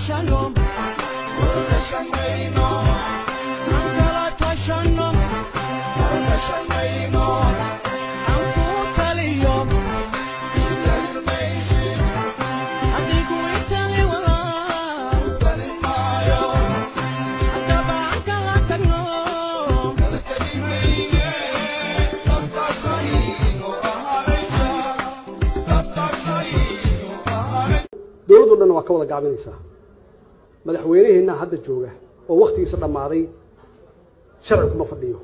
tashano aan kala tashano aan ku taliyo adigu itali walaa haddaba aan kala tagno dowladdo dhanna waa ka wada gaabinaysaa madaxweyneheenna hadda jooga oo wakhtigiisa dhammaaday sharci kuma fadhiyo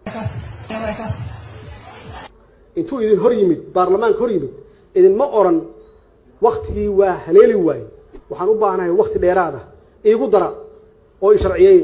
intuu idin hor yimid baarlamaanka hor yimid idinma odhan wakhtigii waa haleeli waaye waxaan u baahanahay wakhti dheeraada iigu dara oo i sharciyeeya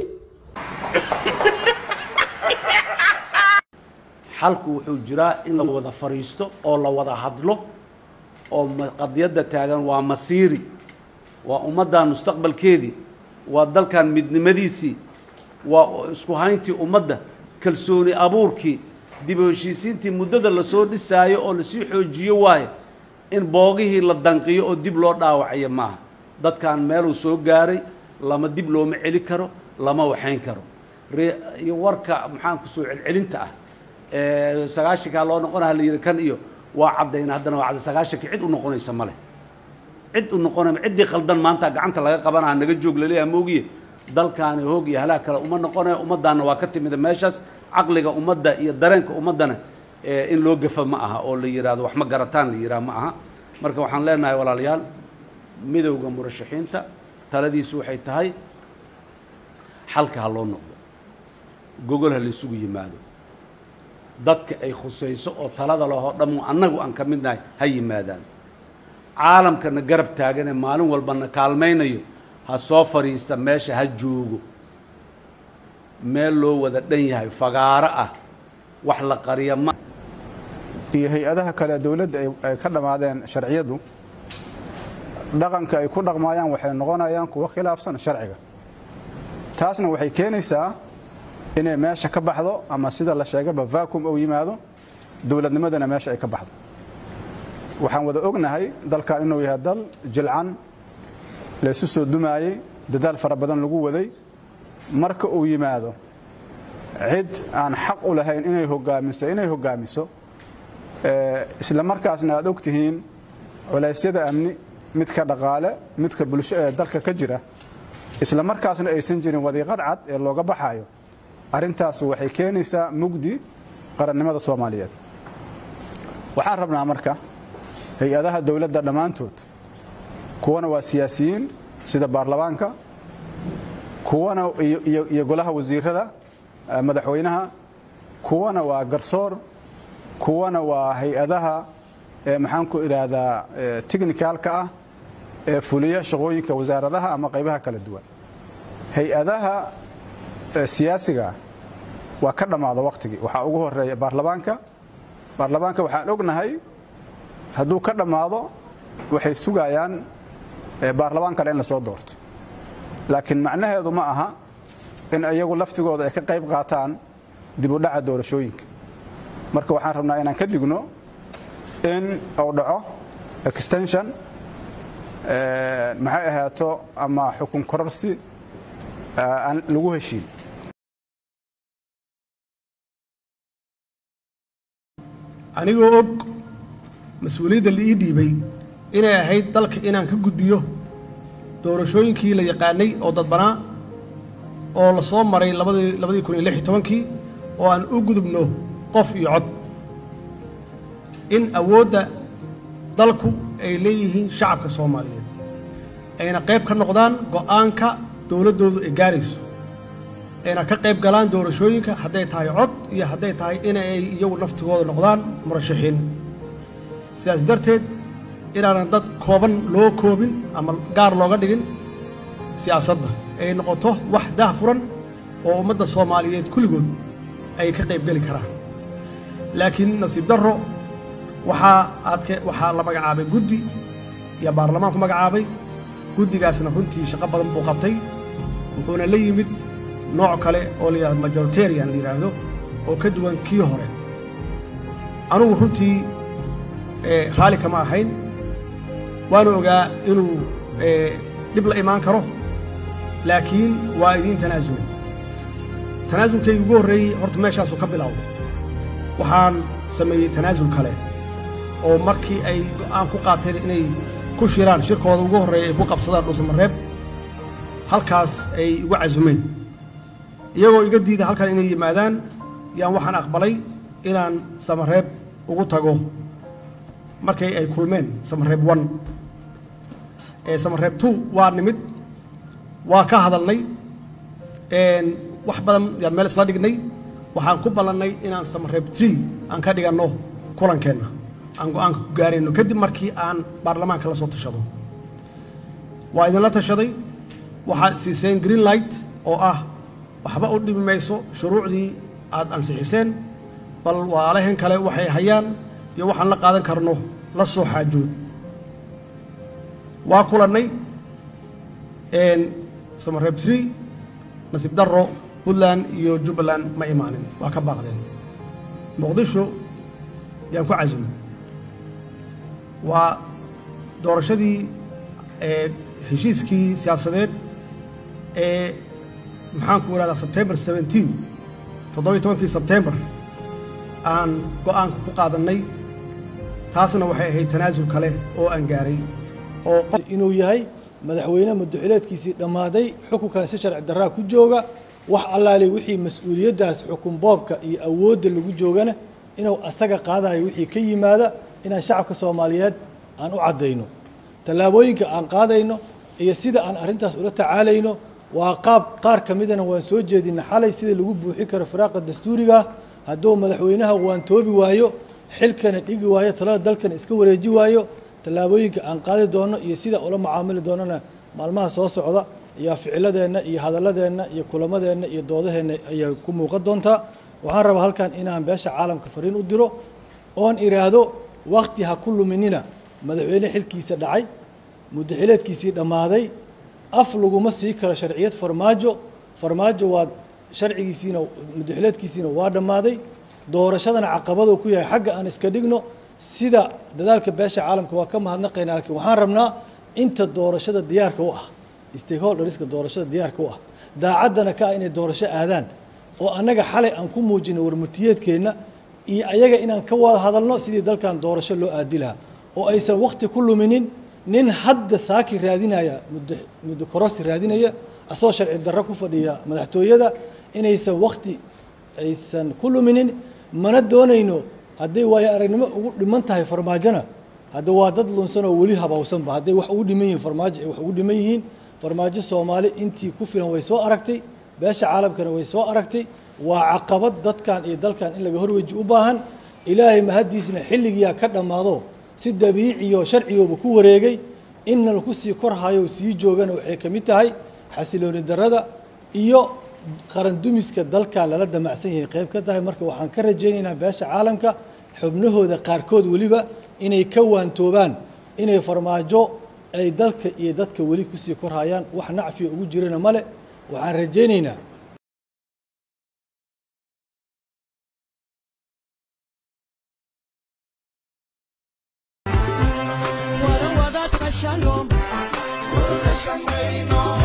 xalku wuxuu jiraa in la wada fadhiisto oo la wada hadlo oo ma- qadiyadda taagan waa masiiri waa ummaddan mustaqbalkeedii waa dalkan midnimadiisii waa isku hayntii ummadda kalsooni abuurkii dib u heshiisiintii muddada lasoo dhisaayo oo lasii xoojiyo waayo in boogihii la danqiyo oo dib loo dhaawacayo maaha dadkan meeluu soo gaaray lama dib looma celi karo lama waxayn karo ree- iyo warka maxaan ku soo celcelinta ah ee sagaashankaa loo noqonaha la yidhi kan iyo waa caddayna haddana waa cadday sagaashankii cid u noqonaysa ma leh cid u noqonay ciddii khaldan maanta gacanta laga qabanaha naga joog laleeyaha moogiye dalkaani hoog iyo halaag kale uma noqonaya ummaddaanna waa ka timida meeshaas caqliga ummadda iyo dareenka ummaddana ee in loo gafa ma aha oo la yidhaahdo wax ma garataan la yidhaha ma aha marka waxaan leenahay walaalayaal midowda murashaxiinta taladiisu waxay tahay xalka ha loo noqdo gogol ha laysugu yimaado dadka ay khusayso oo talada lahoo dhammu annagu aan ka midnahay ha yimaadaan caalamkana garab taaganee maalin walbana kaalmaynayo ha soo fadhiista meesha ha joogo meel loo wada dhan yahay fagaaro ah wax la qariya ma iyo hay-adaha kale dowladda ay- ay ka dhammaadeen sharciyadu dhaqanka ay ku dhaqmaayaan waxay noqonayaan kuwo khilaafsan sharciga taasna waxay keenaysaa inay meesha ka baxdo ama sida la sheegaba vacuum uu yimaado dowladnimadana meesha ay ka baxdo waxaan wada ognahay dalkan inuu yahay dal jilcan laysu soo dumaayey dadaal fara badan lagu waday marka uu yimaado cid aan xaq u lahayn inay hogaamiso inay hogaamiso ee, isla markaasna aad ogtihiin culeysyada amni midka dhaqaale midka bulsho ee dalka ka jira isla markaasna aysan jirin wadiiqad cad ee looga baxayo arrintaasu waxay keenaysaa mugdi qarannimada soomaaliyeed waxaan rabnaa marka hay-adaha dowladda dhammaantood kuwana waa siyaasiyiin sida baarlamaanka kuwana iyo, iyo, iyo golaha wasiirada eh, madaxweynaha kuwana waa garsoor kuwana waa hay-adaha eh, maxaan ku idhaahdaa eh, technicalka ah ee fuliya shaqooyinka wasaaradaha ama qaybaha kala duwan hay-adaha eh, siyaasiga waa ka dhammaada wakhtigii waxaa ugu horeeya baarlamaanka baarlamaanka waxaan ognahay hadduu ka dhammaado waxay sugayaan eh, baarlamaan kale in la soo doorto laakiin macnaheedu ma aha in iyagu laftigooda ay ka qayb qaataan dib u dhaca doorashooyinka marka waxaan rabnaa inaan ka digno in uu dhaco extension eh, maxay ahaato ama xukun kororsi eh, aan lagu heshiin anigoo og mas-uuliyadda la ii dhiibay inay ahayd dalka inaan ka gudbiyo doorashooyinkii la yaqaanay oo dadbanaa oo la soo maray labadii labadii kun iyo lix iyo tobankii oo aan u gudubno qof iyo cod in awoodda dalku ay leeyihiin shacabka soomaaliyeed ayna qayb ka noqdaan go'aanka dowladdoodu ay gaarayso ayna ka qayb galaan doorashooyinka hadday tahay cod iyo hadday tahay inay iyagu naftigooda noqdaan murashaxiin sidaas darteed inaanan dad kooban loo koobin ama gaar looga dhigin siyaasadda ay noqoto wax daahfuran oo ummadda soomaaliyeed kulligood ay ka qayb geli karaan laakiin nasiib darro waxaa aadke waxaa la magacaabay guddi iyo baarlamaanku magacaabay guddigaasna runtii shaqo badan buu qabtay wuxuuna la yimid nooc kale oo la yidhahdo majoritarian la yidhaahdo oo ka duwan kii hore anugu runtii eh, raalli kama ahayn waana ogaa inuu eh, dhib la imaan karo laakiin waa idiin tanaasul tanaasulkaygi ugu horreeyey horta meeshaasuu ka bilowday waxaan sameeyey tanaasul kale oo markii ay go'aan ku qaateen inay ku shiraan shirkooda ugu horreeya ay ku qabsadaan dhuusamareeb halkaas ay igu casumeen iyagoo iga diida halkan inay yimaadaan yaan waxaan aqbalay inaan samareeb ugu tago markay ay kulmeen samareeb one ee samareeb two waa nimid waa ka hadalnay wax badan yaan meel isla dhignay waxaan ku ballannay inaan samareeb tree aan ka dhiganno kulankeenna aan go-aanka ku gaarayno kadib markii aan baarlamaanka la soo tashado waa idinla tashaday waxaad siiseen green light oo ah waxba u dhimi mayso shuruucdii aad ansixiseen bal waalahan kale waxay hayaan iyo waxaan la qaadan karno la soo xaajood waa kulannay samareeb tree nasiib darro puntland iyo jubbaland ma imaanin waa ka baaqdeen muqdisho yaan ku casumay waa doorashadii heshiiskii siyaasadeed ee maxaanku ihahdaa sebtembar seventeen toddobiyo tobankii sebtembar aan go'aanka ku qaadannay taasna waxay ahayd tanaasul kale oo aan gaaray oo inuu yahay madaxweyne muddoxileedkiisii dhammaaday xukunkan si sharci darraa ku jooga wax allaale wixii mas-uuliyaddaas xukun boobka iyo awoodda lagu joogana inuu asaga qaadayo wixii ka yimaada inaan shacabka soomaaliyeed aan u caddayno tallaabooyinka aan qaadayno iyo sida aan arrintaas ula tacaalayno waa qaab qaar ka midana waan soo jeedina xalay sida lagu buuxin karo firaaqa dastuuriga hadduu madaxweynaha waantoobi waayo xilkana dhigi waayo talada dalkana iska wareeji waayo tallaabooyinka aan qaadi doono iyo sida ula macaamili doonana maalmaha soo socda ayaa ficiladeenna iyo hadalladeenna iyo kulamadeenna iyo doodaheenna ayay ku muuqan doontaa waxaan rabaa halkan inaan beesha caalamka fariin u diro oon iraahdo wakti ha ku luminina madaxweyne xilkiisa dhacay muddaxileedkiisii dhammaaday af laguma sii karo sharciyad farmaajo farmaajo waa sharcigiisiina muddaxileedkiisiina waa dhammaaday doorashadana caqabaduu ku yahay xagga aan iska dhigno sida dadaalka beesha caalamka waa ka mahadnaqaynaa laakiin waxaan rabnaa inta doorashada diyaarka u ah stakeholderska doorashada diyaarka u ah daacaddana ka ah inay doorasho aadaan oo annaga xalay aan ku muujino warmutiyeedkeenna iyo ayaga inaan ka wada hadalno sidii dalkan doorasho loo aadi lahaa oo aysan wakti ku luminin nin hadda saaki raadinaya muddo muddo korosi raadinaya asagoo sharci darro ku fadhiya madaxtooyada inaysan wakti aysan ku luminin mana doonayno hadday waayo aragnimo ugu dhiman tahay farmaajona hadda waa dad lunsan oo weli habawsanba hadday wax ugu dhiman yihiin farmaajo ay wax ugu dhiman yihiin farmaajo soomaali intii ku filan way soo aragtay beesha caalamkana way soo aragtay waa caqabad dadkan iyo dalkan in laga horweji u baahan ilaahay mahaddiisna xilligiyaa ka dhammaado si dabiiciyo sharcigooba ku wareegay inna laku sii korhayo sii joogana waxay ka mid tahay xasilooni darrada iyo qaran dumiska dalkan lala damacsan yahay qayb ka tahay marka waxaan ka rajaynaynaa beesha caalamka xubnahooda qaarkood weliba inay ka waantoobaan inay farmaajo ay dalka iyo dadka weli kusii korhayaan wax nacfiya ugu jirana male waxaan rajaynaynaa wada wada tashano